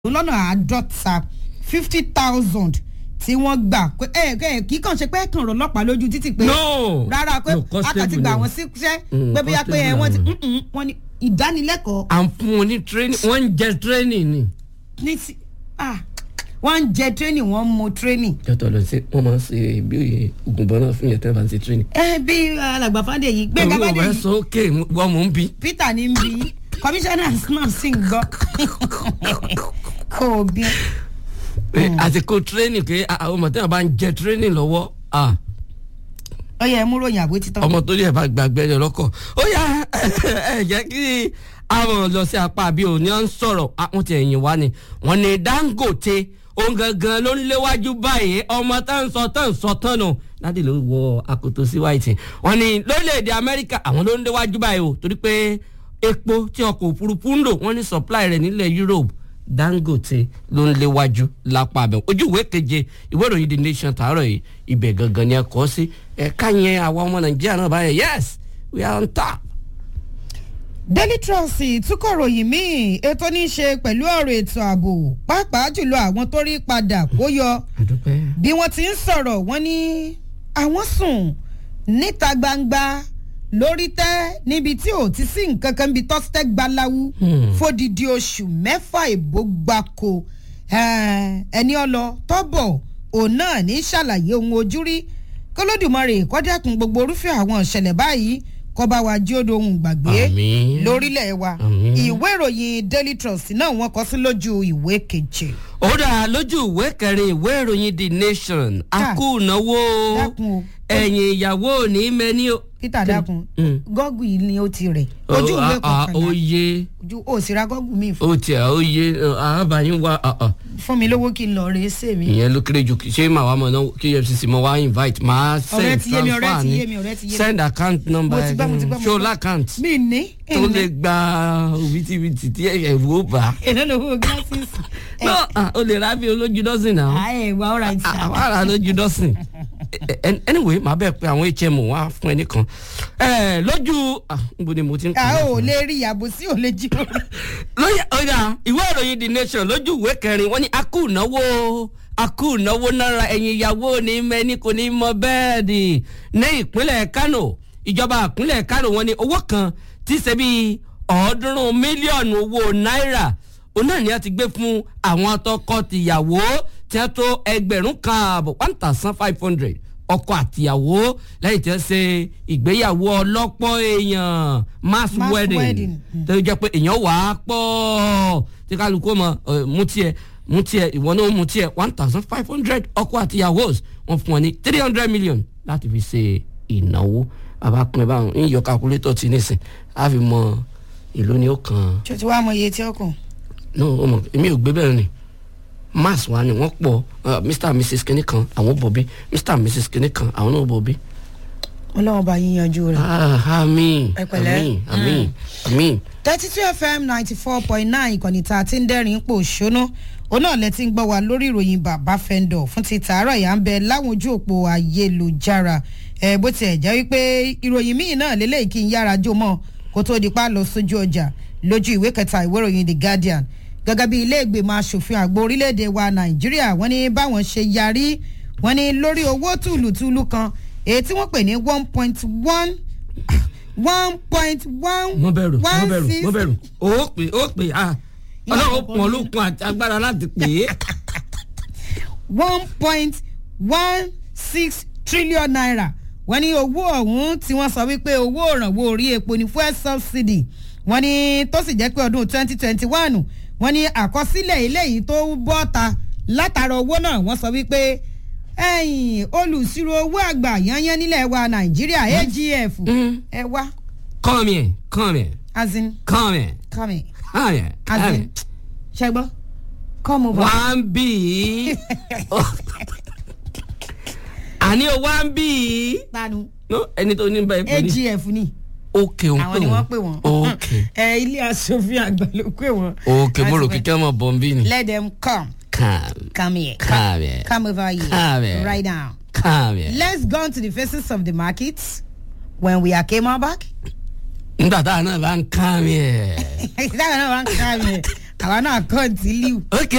lọ́nà àádọ́ta fifty thousand tí wọ́n gbà pé ẹ ẹ kì í kàn ṣe pé ẹ kàn rọ ọlọ́pàá lójú títì pé No. rárá pé No, constable akàtì gbà ni. wọ́n síṣẹ́ Mm, pé bóyá pé ẹ constable wọ́n ti ni. mm-mm, wọ́n ní ìdánilẹ́kọ̀ọ́ à ń fún wọn ní training wọ́n ń jẹ training ni. ní ti ah wọ́n ń jẹ training wọ́n ń mu training. jọ́tọ̀ lọ sí wọ́n máa ń ṣe bí oògùn bọ́ náà fún yẹn tẹ́ bá ń ṣe training. ẹ bí alàgbà fàdé yìí gbẹ̀ngà Olúwa fàdé ẹ yìí sọ ókè wọ́n mò ń bí. peter ní bí commissioner náà sì ń gbọ́ kò bí. àsìkò training pé àwọn ọmọ tẹ́wọ̀n bá ń jẹ training lọ́wọ́ ah, ó yẹ mú ròyìn àbó títọ́. ọmọ tó yẹ bá gbàgbé ẹ lọ́kọ̀ ó yá ẹ jẹ́ kí àwọn lọ sí apá àbí òní à ń sọ̀rọ̀ àwọn ti ẹ̀yìn wá ni wọ́n ní Dangote òun gangan ló ń léwájú báyìí ọmọ tá ń sọ tán ń sọ tán nù láti ló wọ akoto sí white wọ́n ní lórílẹ̀‐èdè Amẹ́ríkà àwọn ló ń léwájú báyìí o torí pé epo tí ọkọ̀ òfurufú ń lò wọ́n ní supply rẹ̀ nílẹ̀ Europe Dangote ló ń léwájú lápá abẹ ojú ìwé keje ìwé ìròyìn The Nation tààrọ̀ yìí ibẹ̀ gangan ni ẹ kọ sí ẹ̀ka yẹn àwọn ọmọ Nàìjíríà náà báyẹn yes we are on top. Daily Trust túkọ̀ ròyìn míì ètò ní í ṣe pẹ̀lú ọ̀rọ̀ ètò ààbò pàápàá jùlọ àwọn tó rí padà kó yọ àdúpẹ́. bí wọ́n ti ń sọ̀rọ̀ wọ́n ní àwọn sùn níta gbangba lórí tẹ́ níbi tí ò ti sí nǹkan kan bíi tọ́sítẹ́ gbaláwú Hmm. fódìdí oṣù mẹ́fà ìbò gbáko Eh, ẹni ọlọ tọ́bọ̀ òun náà ní ṣàlàyé ohun ojú rí kólódùmarè kọ́dẹ́kun gbogbo orúfẹ́ àwọn ìṣẹ̀lẹ̀ báyìí kọ́ba wa jí ó dohun gbàgbé Àmín. lórílẹ̀ wa Àmín. ìwé ìròyìn Daily Trust náà wọ́n kọ sí lójú ìwé keje. ó dà lójú ìwé kẹrin ìwé ìròyìn The Nation Ah. akúnáwó Dákun o. ẹ̀yìn ìyàwó ní mẹ́ni o. Peter dákun Mm. gọ́gù yìí ni ó ti rẹ̀ ojú ìwé Ó- ah, ah, ó kọkànlá yé ojú ó sì ra gọ́gù mi fún ó tiẹ̀ ó yé àbáyín wá ah, ah. fún mi lówó kí n lọ rèé sè mí. ìyẹn ló kéré jù ṣé màá wá mọ̀ náà kí EFCC mọ̀ wá invite máa Ọ̀rẹ́ send ti yé mi, ọ̀rẹ́ transfer ti ni yé mi, ọ̀rẹ́ ti yé mi. send account number Mo ti gbọ́, mo ti gbọ́, mo ti ṣó gbọ́. l'account mi ní tó lè gba òbítíbitì tí ẹ̀rù ó bá. èlò lówó gíláṣíìsì. no ah, o lè ra bí olójú dọ́sìn náà. ààyè wa ọ̀rọ̀ àìsàn. àwọn ará lójú dọ́sìn anyway màá bẹ̀ pé àwọn HM wá fún ẹnì kan Eh, lójú ah, níbo ni mo ti ń a kọ́ ò lè rí ìyàbò sí ò lè jí orí. lóyè ọ̀gá ìwé ìròyìn the nation lójú ìwé kẹrin wọ́n ní akú ìnáwó akú ìnáwó náírà ẹ̀yìn ìyàwó ní mẹ́ni kò ní mọ bẹ́ẹ̀dì ní ìpínlẹ̀ Kano ìjọba ìpínlẹ̀ Kano wọ́n ní owó kan tí ṣe bí ọ̀ọ́dúnrún mílíọ̀nù owó náírà òun náà ni a ti gbé fún àwọn tọkọ-tìyàwó tí wọ́n tó ẹgbẹ̀rún kan ààbọ̀ one thousand five hundred ọkọ àtìyàwó lẹ́yìn tí wọ́n ṣe ìgbéyàwó ọlọ́pọ̀ èèyàn mass Mass wedding wedding. tó jẹ́ pé èèyàn wà á pọ̀ tí kálukú mọ̀ ẹ̀, mú tiẹ̀ mú tiẹ̀ ìwọ náà mú tiẹ̀ one thousand five hundred ọkọ àtìyàwó wọ́n fún ọ ní three hundred million láti fi ṣe ìnáwó bàbá pin báwọn ń yọ calculator ti nísìn á fi mọ ìlú ni ó kàn ṣé o ti wá mọ iye tí ó kù. no ọmọ èmi ò gbé bẹ́ẹ̀ ni mass wa ni wọ́n pọ̀ uh, mr and mrs kìnnì kan àwọn bòbí mr and mrs kìnnì kan àwọn náà bòbí. ọlọ́run bá yín yanjú rẹ̀. ah àmín Ẹ pẹ̀lẹ́. àmín àmín àmín. thirty two fm ninety four point nine ìkànnì tá a ti ń dẹ́rìn pò ṣóná òun náà lẹ ti ń gbọ́ wa lórí ìròyìn bàbá fẹ́ńdọ̀ fún ti tàárọ̀ yà ń bẹ láwọn ojú òpó ayélujára ẹ bó tiẹ̀ jẹ́ wípé ìròyìn míì náà lélẹ́yìí kí n yára jó mọ́ kó tó di pa lọ sójú ọjà lójú ìwé kẹta ìwé ìròyìn the guardian gẹ́gẹ́ bí ilé ìgbìmọ̀ asòfin àgbò orílẹ̀-èdè wa nàìjíríà wọ́n ní báwọn ṣe yarí wọ́n ní lórí owó tùlùtùlù kan èyí tí wọ́n pè ní one point one one point one mo bẹ̀rù mo one bẹ̀rù six mo bẹ̀rù ó pè ó pè ah ọlọ́run pọ̀ lókun àti agbára láti pè é. one point one six trillion naira wọ́n ní owó ọ̀hún tí wọ́n sọ wípé owó òrànwó orí epo ní fuel subsidy wọ́n ní tó sì jẹ́ pé ọdún twenty twenty one wọ́n ní àkọsílẹ̀ eléyìí tó bọ́ta látara owó náà wọ́n sọ wípé ẹ̀yìn olùsirò owó àgbà yányán nílẹ̀ wa nàìjíríà agf Mm. ẹ wá come here come here as in come here come here come here as come in here. ṣẹgbọ́ come over. one b àní o one b tanu no ẹni tó ní báyìí pè ní. agf ni. ok òun àwọn ni wọ́n pè wọ́n. ok ẹ ilé asòfin àgbà ló pè wọ́n. ok mo rò kíkẹ́ ọmọ bọ̀m̀bí ni. let them come come come here come here come over here Come here. right now. come here. let's go on to the faces of the markets when we are came out back. nígbà táwọn náà bá ń come here. táwọn náà wá ń ká mi àwa náà continue. ok